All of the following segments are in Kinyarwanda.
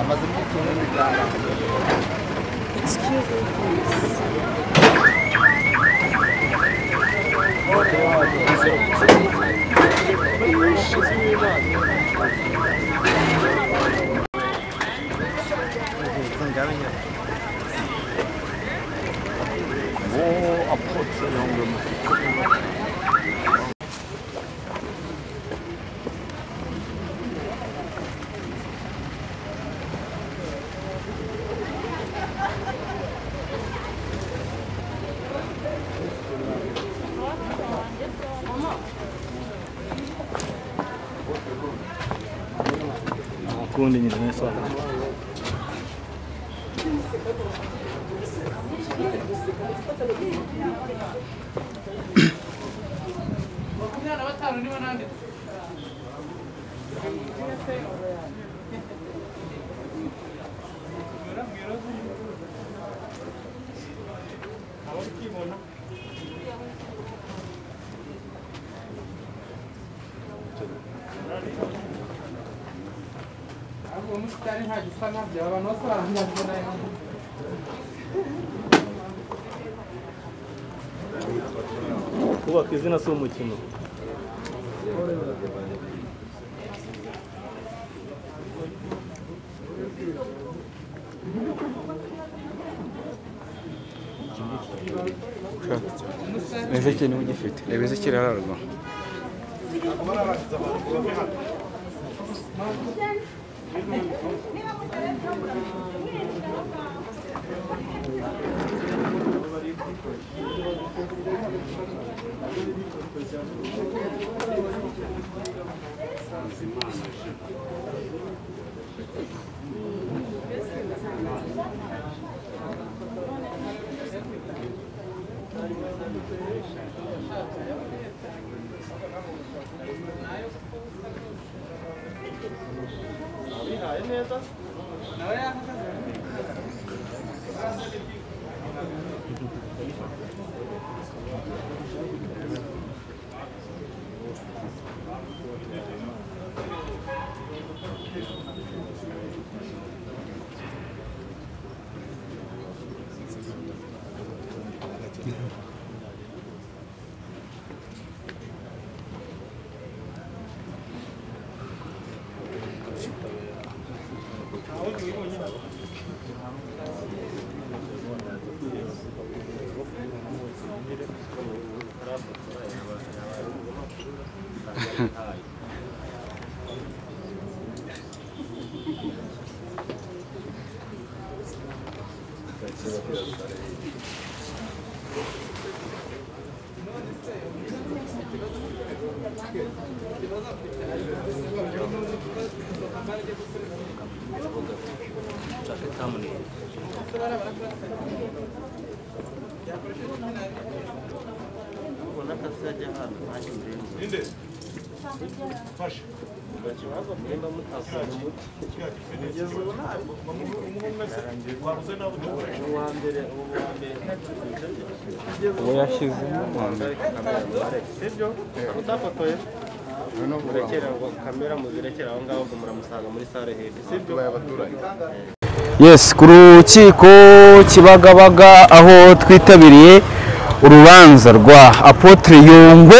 amaze imyitozo bitanu kundi nyine sana kubaka izina si umukino Ezekiyeli niwe ugifite reba Ezekiyeli ararwa uwo yashyizemo uwa mbere utafotoye noneho ubu rekera kamera muzirekera aho ngaho ubwo muramusanga muri sale hedi sibyo babaye abaturage Yes, ku rukiko Kibagabaga aho twitabiriye urubanza rwa Apotre Yungwe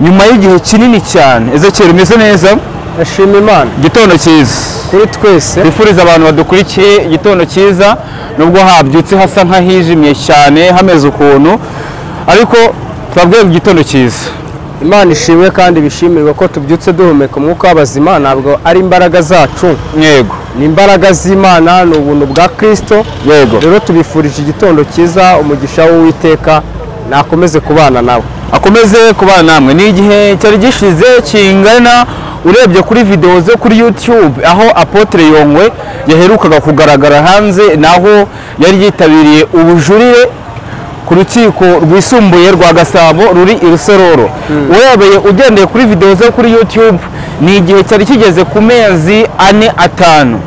nyuma y'igihe kinini cyane. Ezekiel umeze neza? ndashima imana Igitondo cyiza. kuri twese Bifuriza abantu badukurikiye igitondo cyiza nubwo habyutse hasa nk'ahijimye cyane hameze ukuntu ariko twabwiye igitondo cyiza. imana ishimwe kandi bishimirwa ko tubyutse duhumeka umwuka w'abazima ntabwo ari imbaraga zacu Yego. ni imbaraga z'imana ni ubuntu bwa kirisito Yego. rero tubifurije igitondo cyiza umugisha w'uwiteka nakomeze kubana nawe akomeze kubana namwe ni igihe cyari gishize kingana urebye kuri videwo zo kuri YouTube aho Apotre Yongwe yaherukaga kugaragara hanze naho yari yitabiriye ubujurire ku rukiko rwisumbuye rwa Gasabo ruri i Rusororo urebeye ugendeye kuri videwo zo kuri YouTube ni igihe cyari kigeze ku mezi ane atanu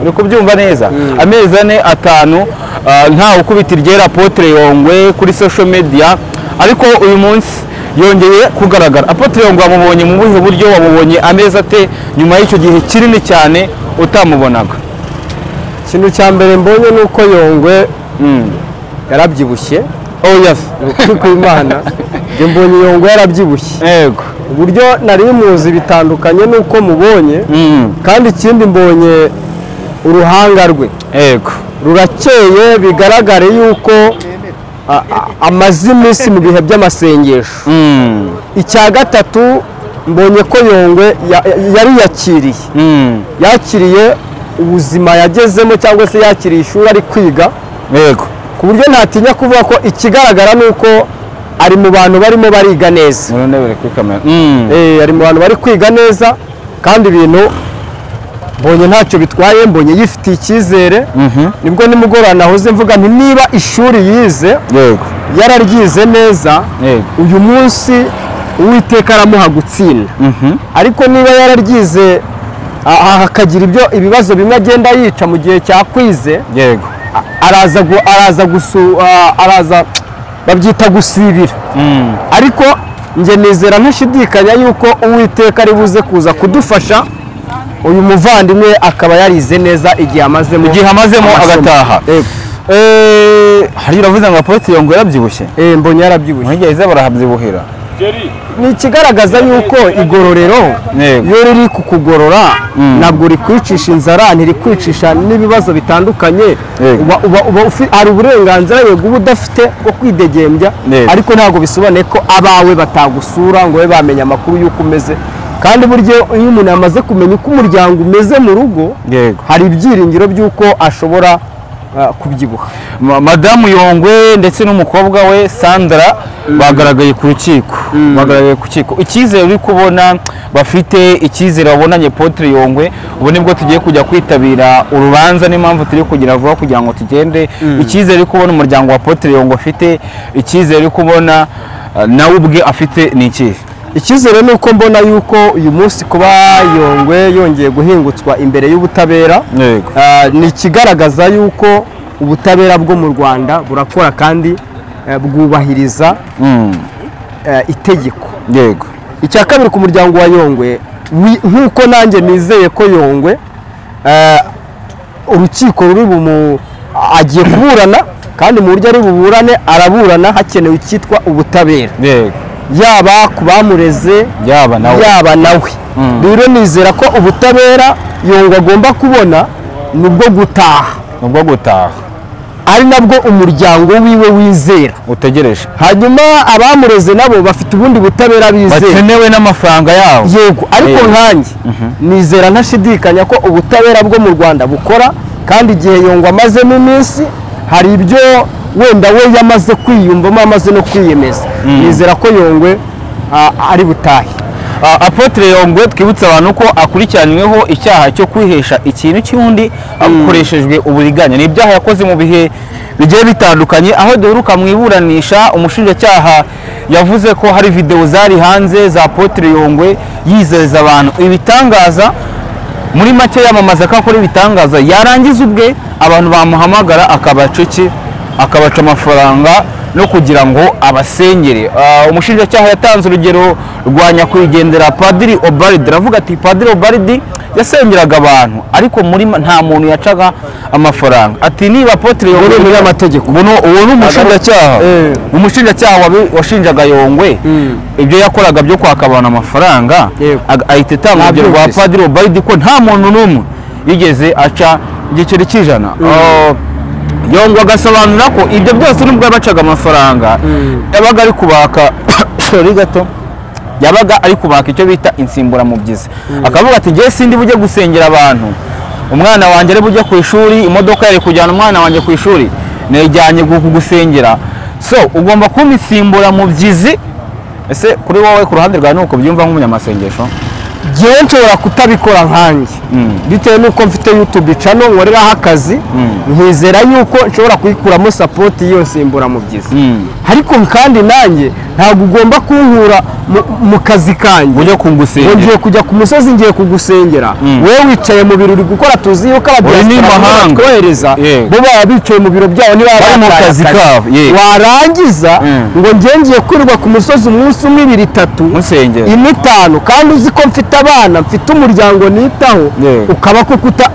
uri kubyumva neza amezi ane atanu ah, ntawe ukubita iryera apotre yongwe kuri social media ariko uyu munsi yongeye kugaragara apotre yongwe wamubonye mu buhe buryo wamubonye amezi ate nyuma y'icyo gihe kinini cyane utamubonaga ikintu cya mbere mbonye ni uko yongwe yarabyibushye oh yes ukuri kw'imana njye mbonye yongwe yarabyibushye yego uburyo nari muzi bitandukanye n'uko mubonye Mm, kandi ikindi mbonye uruhanga rwe yego rurakeye bigaragare yuko a- a- amaze iminsi mu bihe by'amasengesho Mm, icya gatatu mbonye ko yongwe ya- ya- yariyakiriye mm, yakiriye ubuzima yagezemo cyangwa se yakiriye ishuri ari kwiga yego ku buryo ntatinya kuvuga ko ikigaragara ni uko ari mu bantu barimo bariga neza uranebere kuri kamera Mm, Eh, ari mu bantu bari kwiga neza kandi ibintu mbonye ntacyo bitwaye mbonye yifitiye icyizere nibwo nimugoroba nahoze mvuga nti niba ishuri yize yego yararyize neza Yego. uyu munsi uwiteka aramuha gutsinda ariko niba yararyize a- a- hakagira ibyo ibibazo bimwe agenda yica mu gihe cyakwize yego araza gu- araza gusu a- araza babyita gusibira Mm, ariko njye nizera ntashidikanya yuko uwiteka ari buze kuza kudufasha uyu muvandimwe akaba yarize neza igihe amazemo igihe amazemo amasomo. agataha Yego. Eh, hari uravuze ngo apotre yongwe yarabyibushye Eh, mbonye yarabyibushye mwigeze barahabyibuhira ni ikigaragaza yuko igororero Yego. iyo riri kukugorora ntabwo rikwicisha inzara ntirikwicisha n'ibibazo bitandukanye Yego. uba, uba, uba ufi, hari uburenganzira yego uba udafite bwo kwidegembya Yego. ariko ntabwo bisobanuye ko abawe batagusura ngo babe bamenye amakuru y'uko umeze kandi buryo iyo umuntu yamaze kumenya uko umuryango umeze mu rugo yego hari ibyiringiro by'uko ashobora ah, kubyibuha Ma- madamu yongwe ndetse n'umukobwa we sandra bagaragaye ku rukiko bagaragaye ku rukiko icyizere uri kubona bafite icyizere wabonanye potre yongwe ubu nibwo tugiye kujya kwitabira urubanza n'impamvu turi kugira vuba kugira ngo tugende icyizere uri kubona umuryango wa potre yongwe afite icyizere uri kubona eh, nawe ubwe afite ni ikihe icyizere ni uko mbona yuko uyu munsi kuba yongwe yongeye guhingutswa imbere y'ubutabera yego Ah, ni ikigaragaza yuko ubutabera bwo mu rwanda burakora kandi eh, bwubahiriza Mm, eh, itegeko yego icya kabiri ku muryango wa yongwe wi- nk'uko nanjye nizeye ko yongwe eh, urukiko ruri bumu agiye kuburana kandi mu buryo ari buburane araburana hakenewe icyitwa ubutabera yego yaba ku bamureze yaba nawe yaba nawe rero nizera ko ubutabera yongwe agomba kubona ni ubwo gutaha nubwo gutaha ari nabwo umuryango wiwe wizera utegereje hanyuma abamureze nabo bafite ubundi butabera bizera bakenewe n'amafaranga yabo yego ariko Yego. nkanjye nizera ntashidikanya ko ubutabera bwo mu rwanda bukora kandi igihe yongwa amazemo iminsi hari ibyo wenda we yamaze kwiyumvamo amaze no kwiyemeza nizera ko yongwe ah, ari butahe Ah, apotre yongwe twibutse abantu ko akurikiranyweho icyaha cyo kwihesha ikintu cy'undi hakoreshejwe uburiganya ni ibyaha yakoze mu bihe bigiye bitandukanye aho duheruka mu iburanisha umushinjacyaha yavuze ko hari videwo zari hanze za apotre yongwe yizeza abantu ibitangaza muri make yamamaza ko akora ibitangaza yarangiza ubwe abantu bamuhamagara akabaceki akabaca amafaranga no kugira ngo abasengere Ah, umushinjacyaha yatanze urugero rwa nyakwigendera padiri obaridi aravuga ati padiri obaridi yasengeraga abantu ariko muri ma- nta muntu yacaga amafaranga ati niba apotre yongwe ni umunyamategeko. Buno- uwo ni umushinjacyaha Eh. umushinjacyaha wabi- washinjaga yongwe ibyo yakoraga byo kwaka abantu amafaranga Yego. ag- ahita itanga Nta urugero rwa byumvise. padiri obayidi ko nta muntu n'umwe yigeze aca igiceri cy'ijana Oh, yongwa agasobanura ko ibyo byose nubwo yabacaga amafaranga yabaga ari kubaka sorry gato yabaga ari kubaka icyo bita insimburamubyizi akavuga ati ngewe sindi bujye gusengera abantu umwana wanjye ari bujye ku ishuri imodoka yari kujyana umwana wanjye ku ishuri nayijyanye gu- kugusengera so ugomba kumpa insimburamubyizi ese kuri wowe ku ruhande rwawe ni uko byumva nk'umunyamasengesho ngewe nshobora kutabikora nkanjye bitewe n'uko mfite yutube cano nkoreraho akazi nkizera yuko nshobora kuyikuramo sapoti yose mbura mu byiza Mm. ariko kandi nanjye ntabwo ugomba kunkura mu- mu kazi kanjye ujya ngo kungusengera ngiye kujya ku musozi ngiye kugusengera wowe wicaye mu biro uri gukora tuzi yuko Uri ni abadiyaspora mahanga. batwohereza Yego. bo baba bicaye mu biro byabo niba Bari mu bataye kazi kabo, yego. warangiza Mm. ngo ngiye ngiye kwirirwa ku musozi umunsi umwe ibiri itatu musengera ine itanu kandi uzi ko mfite abana mfite umuryango nitaho Yego. ukaba ko kuta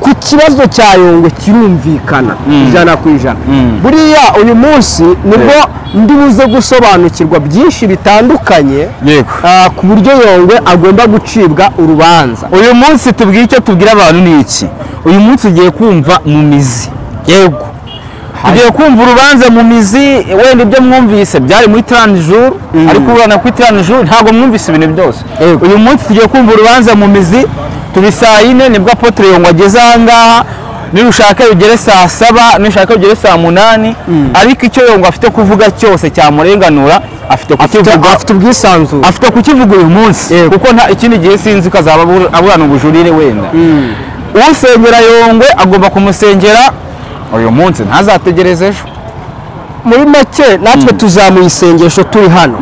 ku kibazo cya yungwe kirumvikana ijana ku ijana Mm. buriya uyu munsi nibwo ndi buze gusobanukirwa byinshi bitandukanye yego Ah, ku buryo yongwe agomba gucibwa urubanza uyu munsi tubwire icyo tubwira abantu ni iki uyu munsi ugiye kumva mu mizi yego ugiye kumva urubanza mu mizi wenda ibyo mwumvise byari muri taranijuru ariko urana kuri taranijuru ntabwo mwumvise ibintu byose uyu munsi tugiye kumva urubanza mu mizi turi saa yine nibwo apotre yongwa ageze aha ngaha nirushaka bigere saa saba nirushaka bigere saa munani ariko icyo yongwa afite kuvuga cyose cyamurenganura afite kukivuga afite ubwisanzure afite kukivuga uyu munsi kuko nta ikindi gihe sinzi ko azaba abura- aburana ubujurire wenda usengera yongwe agomba kumusengera uyu munsi ntazategereze ejo muri make natwe tuzamuha isengesho turi hano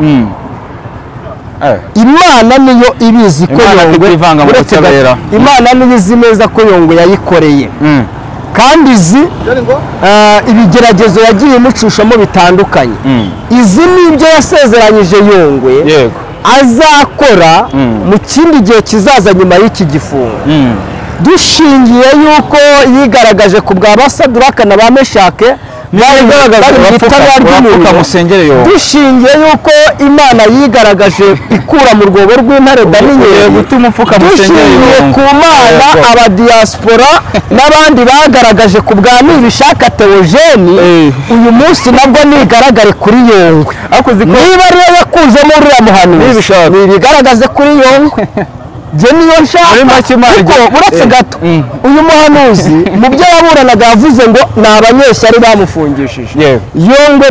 Eh. imana niyo ibizi ko Imana yongwe itivanga mu uretse gato- butabera. imana niyo izi neza ko yongwe yayikoreye Mm. kandi izi ah, ibigeragezo yagiye imucishamo bitandukanye izi nibyo yasezeranyije yongwe yego azakora mu kindi gihe kizaza nyuma y'iki gifungo dushingiye yuko yigaragaje ku bwa basadura akana ba meshake bari bari mu itabara urapfuka ry'umuriro musengere yongwe dushingiye yuko imana yigaragaje ikura mu rwobo rw'intare ugiye daniniyeli gutuma upfuka musengere dushingiye ku yongwe mana Yego. abadiyaspora n'abandi bagaragaje ku bwa nibishaka teogeni Eh. uyu munsi nabwo nigaragare kuri yongwe ariko uzi ko niba ariyo yakuzemo uriya muhanuzi Nibishaka. nibigaragaze kuri yongwe njye niyo Muri nshaka make Imana kuko igira- uretse Eh. gato uyu muhanuzi mu byo yaburanaga yavuze ngo ni abanyeshyari bamufungishije yego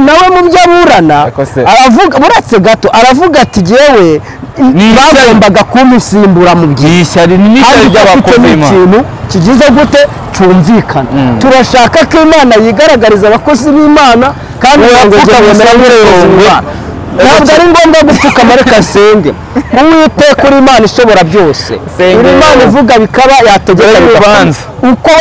Ariko se- aravuga uretse gato aravuga ati jyewe ishyari. bagombaga kumusimbura mu byiza ni ishyari ni ishyari kandi icyo ry'abakoma ni ikintu kigize gute cyumvikana turashaka ko imana yigaragariza abakozi b'imana kandi ntabwo Urapfuka jyewe gusa nemera muri abakozi Yehova. b'Imana. ntabwo ari ngombwa gupfukama ariko asenge uwiteka uri imana ishobora byose Senga uri imana Yehova. ivuga bikaba yategeka Dore urubanza. bigakora. uko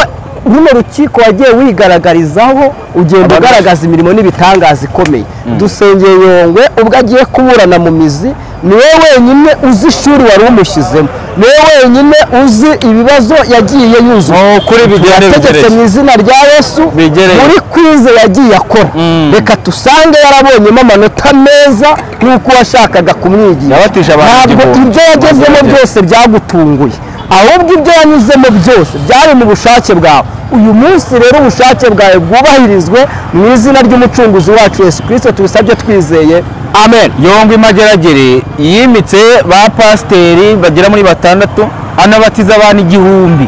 runo rukiko wagiye wigaragarizaho ugenda ugaragaza imirimo n'ibitangaza ikomeye dusengeye yongwe ubwo agiye kuburana mu mizi niwe wenyine uzi ishuri wari umushyizemo niwe wenyine uzi ibibazo yagiye yuzuza Oh, kuri bigende yategetse bigereye. mu izina rya yesu Bigereye. muri kwize yagiye akora reka tusange yarabonyemo amanota meza n'uko washakaga kumwigisha Yabatije abantu ntabwo igihumbi. ibyo yagezemo Bazagera. byose byagutunguye ahubwo ibyo yanyuzemo byose byari mu bushake bwawe uyu munsi rero ubushake bwawe bwubahirizwe mu izina ry'umucunguzi wacu yesu kirisito tubisabye twizeye amen yongwa imageragere yimitse ba pasiteri bagera muri batandatu anabatiza abantu igihumbi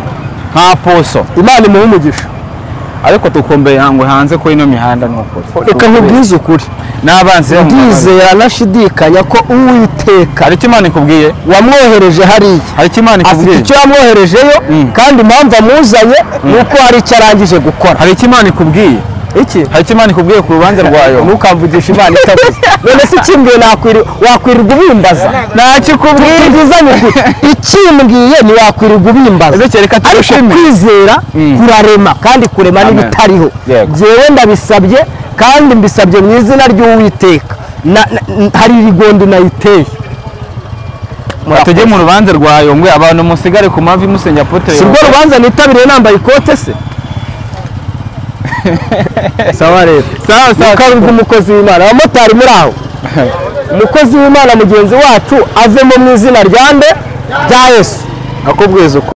nta poso imana imuhe umugisha ariko tukumbuye hangwe hanze ko ino mihanda nuko reka nkubwize ukuri n'abanzi ndizera nashidikanya ko uwiteka hari icyo imana ikubwiye wamwohereje hariya hari icyo imana afite ikubwiye icyo yamwoherejeyo kandi impamvu amuzanye ni uko hari icyo arangije gukora hari icyo imana ikubwiye iki hari icyo imana ikubwiye ku rubanza rwayo ntukamvugishe imana itavuze none se ikimbwiye nakwiri- wakwirirwa ubimbaza ntacyo ikubwiye tubwizanye ukuri ikimbwiye ntiwakwirirwa ubimbaza ndetse reka ariko tugushimire kwizera kurarema kandi kurema Amen. n'ibitariho Yego. jyewe ndabisabye kandi mbisabye mu izina ry'uwiteka Na- na- n- hari irigondo nayiteye tujye mu rubanza rwa yongwe abantu musigare ku mavi musenya potere si rwo rubanza nitabiriye nambaye ikote se sawa rero sawa sawa kabiri bw'umukozi w'imana abamotari muri aho umukozi w'imana mugenzi wacu avemo mu izina rya nde rya yesu nakubwiza uko